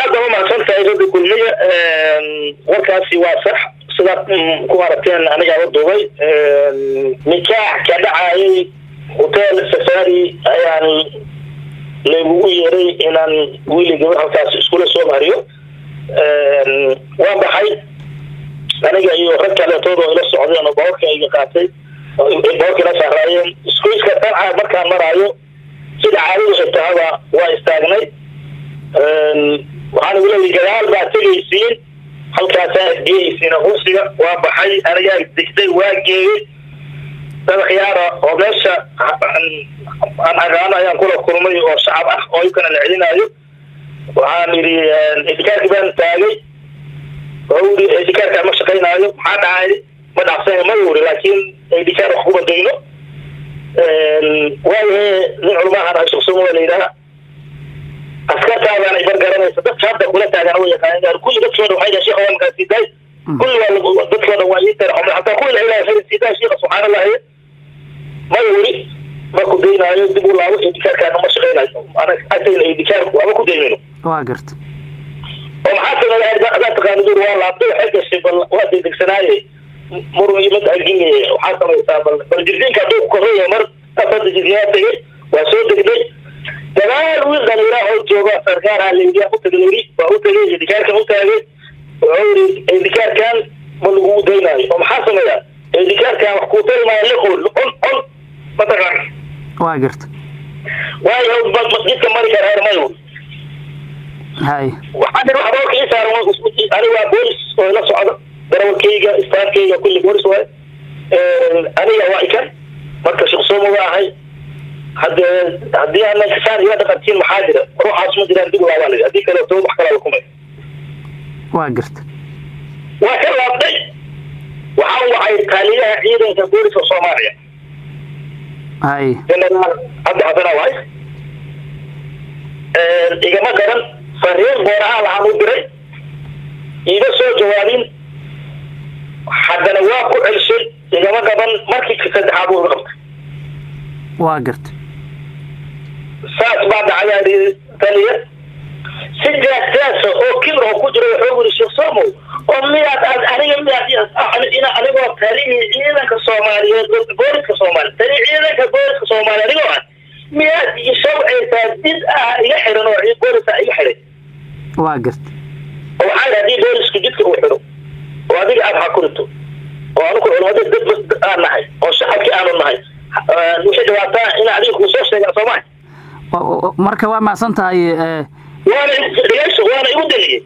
aad baa umahadsan tahay radi kulmiya warkaasi waa sax sidaad ku aragteen anigaa u duubay nikaax ka dhacayay hotel safari ayaan laygugu yeeray inaan wiili gabar halkaas iskula soo mariyo waan baxay aniga iyo rag kaleetooda ila socdeen oo bawarka iga qaatay bawarka ila saaraayeen iskuiska danca markaan maraayo sida caadadu xigtahaba waa istaagnay waxaan ugu leeyay gadaal baa tegaysiin halkaasaa isgeyaysiin hursiga waa baxay anigaa degtay waa geeyey dad khiyaara oo meesha aan aqaano ayaan kula kulmay oo shacab ah oo ikana la celinaayo waxaan yidhi idikaarki baan taagay wuxuu yidhi idikaarkaa ma shaqaynaayo maxaa dhacay ma dhacsan ma yuri laakiin idikaar wax kuma dayno waayahe nin culamahan ashaqsumo la yidhaha askartaadaan ibar garanaysa dadka hadda kula taagana way yaqaaneen kulli dadkooda waxay dhahay sheekha waa markaa siidaay kulli waa dadkooda waa ii tara hataa kuwi la ilaha khayr siidaay sheekha subxaan allahi ma yuri ma ku daynaayo dib u laabo idikaarkaana ma shaqaynayo agtayna idikaarku ama ku daynayno waa garta oo maxaa sameeya adaa taqaana dur waa laabtay waxay gashay bal waa degdegsanaaye murug ima agin waxaa samaysaa bal bal jirdiinka hadduu koraya mar afada jirdiyaa tegay waa soo degday dagaal wiil dhaliira oo jooga sarkaar layidhi u tagay yidhi waa u tagay idikaarkan u taagay wuxuu yidhi idikaarkan ma lagu daynaayo oo maxaa sameeya idikaarkan wax kuu tari liqul on on mataqaan waa garta waayo jidka mari kara heer mayo hay waxaan yidhi wax boorka ii saaran aniga waa boolis oo ila socda darawalkayga istaafkayga kulli boolis waay aniga waa ikan marka shaqsoomo waa ahay hade haddii ana saan ila dhaqantiin maxaa jira ruuxaas ma jiraan dib laabaa lii haddii kaleeto wax kalaa lakumay waa garta waa ka laabtay waxaan wacay taaliyaha ciidanka booliska soomaaliya hay generaal cabdi xasana waay igama garan fariin boorahaan lahaan u diray iima soo jawaabin haddana waa ku celshay igama gaban markii saddexaad u qabtay waa garta saas baa dhacdaa taliya si jaasjaasa oo kibir oo ku jira wuxuu yiri sheekh somo oo miyaad aad aniga miyaad anigoo talihii ciidanka soomaaliyeed booliska soomaaliya tali ciidanka booliska soomaaliya anigoo ah miyaad ishawcaysaa did ah iga xiran oo boolisa iga xiray waa garta oo waxaa yidhi haddii boolisku jidka uu xiro oo adiga aad hakurito oo anigu culamada dad aan nahay oo shacabkii aanu nahay wixii dhibaataa in adiga kuu soo sheegaa soo maha marka waa macsan tahay waana dhegeyso waana igu deliyey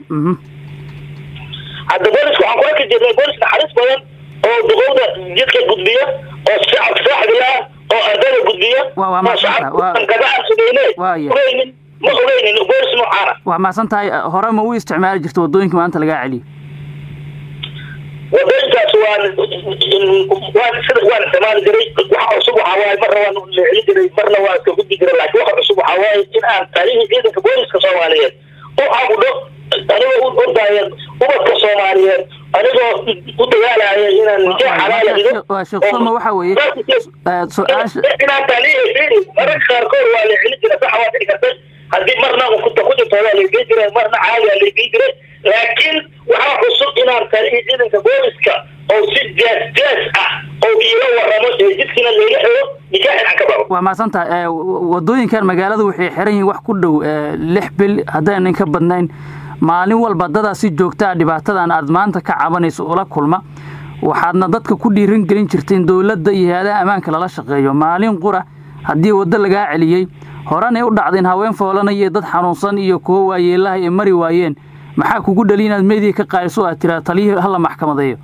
hadda booliska waxaan kula ka jirnay boolis naxariis badan oo duqowda jidka gudbiya oo shacabka saaxibila oo ardada gudbiya oo shacabka gadaan sugeyne ogeynin ma ogeynin boolis noocaana waa macsan tahay hore ma u isticmaali jirta waddooyinka maanta lagaa celiyo wadooyinkaas waan waan sida waan isticmaali jiray waxa cusub waxaa waaye marna waan leecin jiray marna waan iska gudbi jiray laakiin waxa cusub waxaa waaye in aan taarihii ciidanka booliska soomaaliyeed u cabudho anigoo u ordaya ubadka soomaaliyeed anigoo u dagaalaya inaan nikaax xalaala dhigo waa sheekh soma waxa weeye su-aasha inaan taalihi fiiri mararka qaarkood waa leecin jiray sax waa dhici kartay haddii marna kunta ku jirto waa laygey jiray marna caadi aa laygey jiray laakiin waxaa cusub inaan talihi ciidanka booliska oo si jaas jaas ah oo iila waramo ee jidkiina layga xiro nikaaxin aan ka babo waa macsan tahay waddooyinkan magaalada waxay xiran yihiin wax ku dhow lix bil haddaynan ka badnayn maalin walba dadaa si joogta a dhibaatadan aad maanta ka cabanayso ula kulma waxaadna dadka ku dhiiran gelin jirta in dowladda iyo hay-adaha ammaanka lala shaqeeyo maalin qura haddii waddo lagaa celiyey horanay u dhacdeen haween foolanaya dad xanuunsan iyo kuwo waayeelaha ay mari waayeen maxaa kugu dhali inaad meediya ka qaadiso aad tiraa taliyihii hala maxkamadeeyo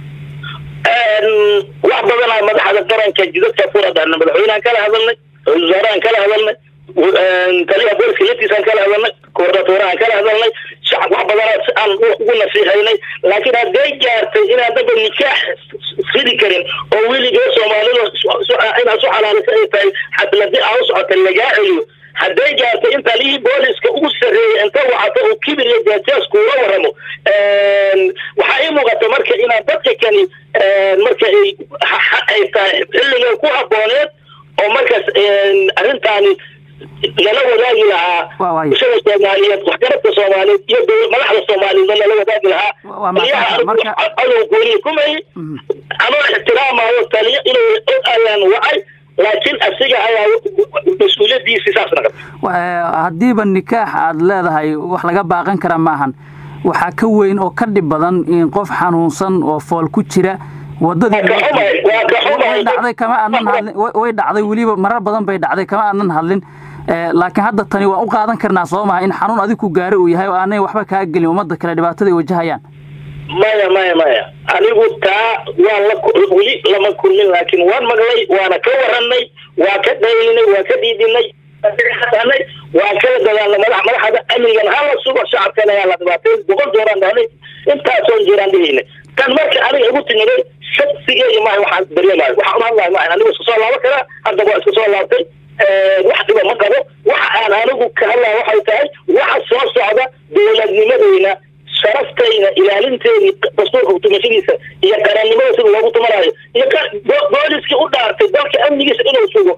wax badanaa madaxda qaranka jidadka furadana madaxweynehan kala hadalnay ra-isul wasaarahan kala hadalnay taliyaha booliska laftiisaan kala hadalnay koordinatorahan kala hadalnay shacab wax badanaa si aan ugu nasiixaynay laakiin hadday gaartay inaan daba nikaax ridi karin oo weligee soomaalida inaad su xalaalisa ay tahay xafladii aa u socota lagaa celiyo hadday gaartay in taliyihii booliska ugu sarreeyay inta wacato uu kibir iyo jaajaas kuula waramo waxaa ii muuqata marka inaan dadka kani marka ay ay tahay xilliga ku habooneed oo markaas arrintaani lala wadaagi lahaa bulshada soomaaliyeed waxgaradka soomaaliyeed iyo madaxda soomaaliyeed lala wadaagi lahaa taliyaha adow gooniya kumay anoo ixtiraamayo taliya inuu og ayaan wacay laakiin asiga ayaa mas-uuliyadiisii saas naqatay haddiiba nikaax aada leedahay wax laga baaqan kara maahan waxaa ka weyn oo ka dhib badan in qof xanuunsan oo fool ku jira wadadii dhacday kama aadnan hadlin way dhacday weliba marar badan bay dhacday kama aadnan hadlin laakiin hadda tani waan u qaadan karnaa soo maha in xanuun adig ku gaari uu yahay oo aanay waxba kaa gelin ummadda kale dhibaatada ay wajahayaan maya maya maya anigu taa waan la weli lama kulmin laakiin waan maqlay waana ka waranay waa ka dhaylinay waa ka dhiidinay nay waan kala dadaalnay madax madaxda amnigan hala sugo shacabkana ayaa la dhibaatay boqol dooraan dhahnay intaasoon jiraan dhihaynay tan marka aniga igu timiday shaqsigeeyo maaha waxaan dareemayo waxaan hadlahay maaha anigu iska soo laaban karaa hadda waa iska soo laabtay wax dhiba ma qabo waxa aan anigu ka hadlaya waxay tahay waxa soo socda dowladnimadeyna sharaftayna ilaalinteedii dastuurka kutumashadiisa iyo qarannimada sida loogu tumanayo iyo booliskii u dhaartay dalka amnigiisa inuu sugo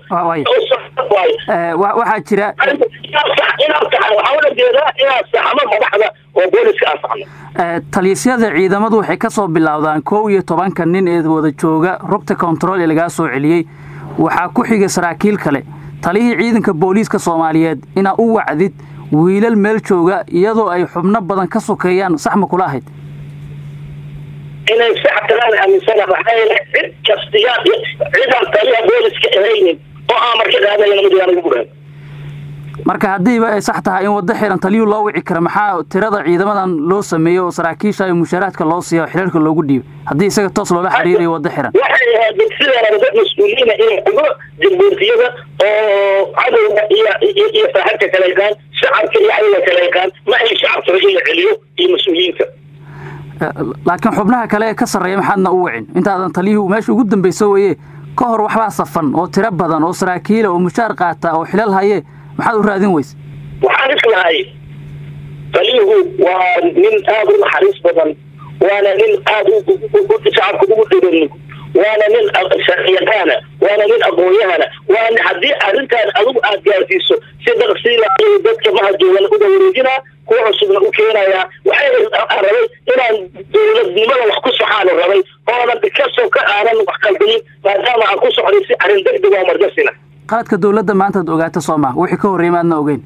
waxaa jira inaan saxno waxaa ula jeedaa inaan saxno madaxda oo booliska aan saxno taliyasyada ciidamadu waxay ka soo bilowdaan kow iyo tobanka nin ee wada jooga rugta control ee lagaa soo celiyey waxaa ku xigay saraakiil kale taliyihii ciidanka booliiska soomaaliyeed inaa u wacdid wiilal meel jooga iyadoo ay xubno badan ka sokeeyaan sax ma kula ahayd inay sax tagaan aaminsana maxaa yeele cid kastiyaa cidaan taliya booliska ahaynin oo aan marka qaadayna ma jiraan ugu buran marka haddiiba ay sax tahay in waddo xiran taliyuu loo wici kara maxaa tirada ciidamadan loo sameeyo oo saraakiisha iyo mushaaraadka loo siiya xilalka loogu dhiibo haddii isaga toos loola xiriirayo waddo xiran waxay ahayd sideena dad mas-uuliyiina inay xugo jamhuurtiyada oo cadowga iyo iyo saaxibka kala yaqaan shacabka iyo cadowga kala yaqaan ma ay shacabka in la celiyo iyo mas-uuliyiinta laakiin xubnaha kale ee ka sarreeya maxaadna u wicin intaadan taliyuhu meesha ugu dambayso weye ka hor waxbaa safan oo tiro badan oo saraakiila oo mushaar qaata oo xilal haye maxaad u raadin weyse waxaan islahay taliyuhu waa nin aada u naxariis badan waana nin aada shacabka ugu dhiran waana nin sharciyaqaana waana nin aqoonyahana waana haddii arrintaan adigu aad gaarsiiso si daqsiila dadka mahadjoogan uga wareejinaa kuwa cusubna u keenayaa waxay rabay inaan dowladnimada wax ku soxaanu rabay oonan kasoo ka aanan wax qaldayin maadaama aan ku socday si arrin degdeg oo margasina qaladka dowladda maantaad ogaata soo maa wixii ka horreeyay maadna ogeyn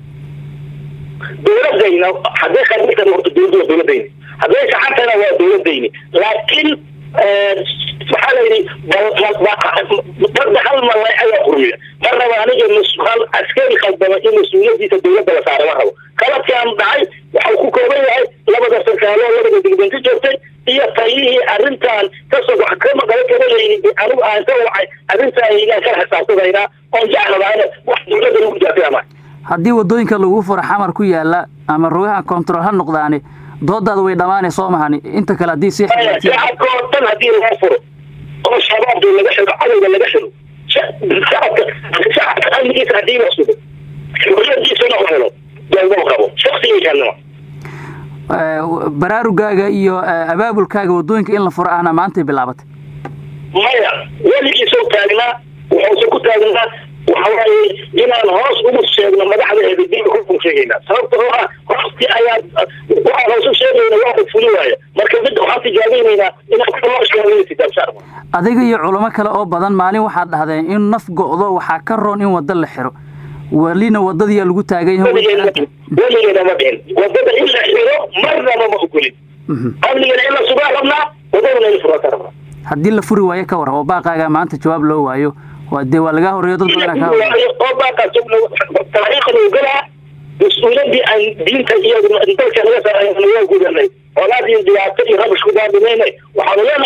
dowladayna hadday khabiirtan horta dowladdu waa dowladayni hadday saxantana waa dowladayni laakiin waxaa la yidhi badda hal malay ayaa qurmiya ma raba aniga hal askari khaldama in mas-uuliyadiisa dowladda la saara ma rabo qaladkaan dhacay waxau ku kooban yahay labada sarkaaloo labada degdenta joogtay iyo taliyihii arrintan kasoo kama qaba kabalayni anigu aan ka wacay arrintaan igaan kala xisaabtadaynaa oon jeclabaana wax dowladda lagu jaafiyama haddii waddooyinka lagu furo xamar ku yaala ama rogaha control ha noqdaani doodaada way dhammaanay soo mahani inta kale haddii sii shacabka oo dhan haddii laga furo oo shabaabda laga xiro cadowga laga xiro shacabka shacabka amnigiisa haddii la sugo xuriyadiisana u helo dowladu qabo shaksigiisanima baraarugaaga iyo abaabulkaaga waddooyinka in la furo ahna maantay bilaabatay maya weligiisoo taagnaa wuxuuse ku taagnaa waxawaaye inaan hoos ugu sheegno madaxdeeda dib ku sheegaynaa sababta oo ah hooskii ayaa waxaan hoos u sheegayna waa fuli waaya marka mid waxaan tijaabeynaynaa inaan kaloo sheegay kitaabshaar adiga iyo culamo kale oo badan maalin waxaad dhahdeen in naf go'do waxaa ka roon in waddo la xiro welina waddadiyaa lagu taagan yahay weligeena ma dhihin waddada in la xiro marnaba ma ogolin amnigana in la sugaa rabnaa waddadana in la furaa ka rabnaa haddii la furi waayo ka waran oo baaqaaga maanta jawaab loo waayo waa dee waa lagaa horreeyo dad badan kaa oo baaqaas taariikhda ogalaa mas-uuliyaddii aan diinta iyo dalka naga saarayna waa gudanay colaad iyo dhibaato iyo rabash ku daadimaynay waxaanu leenahay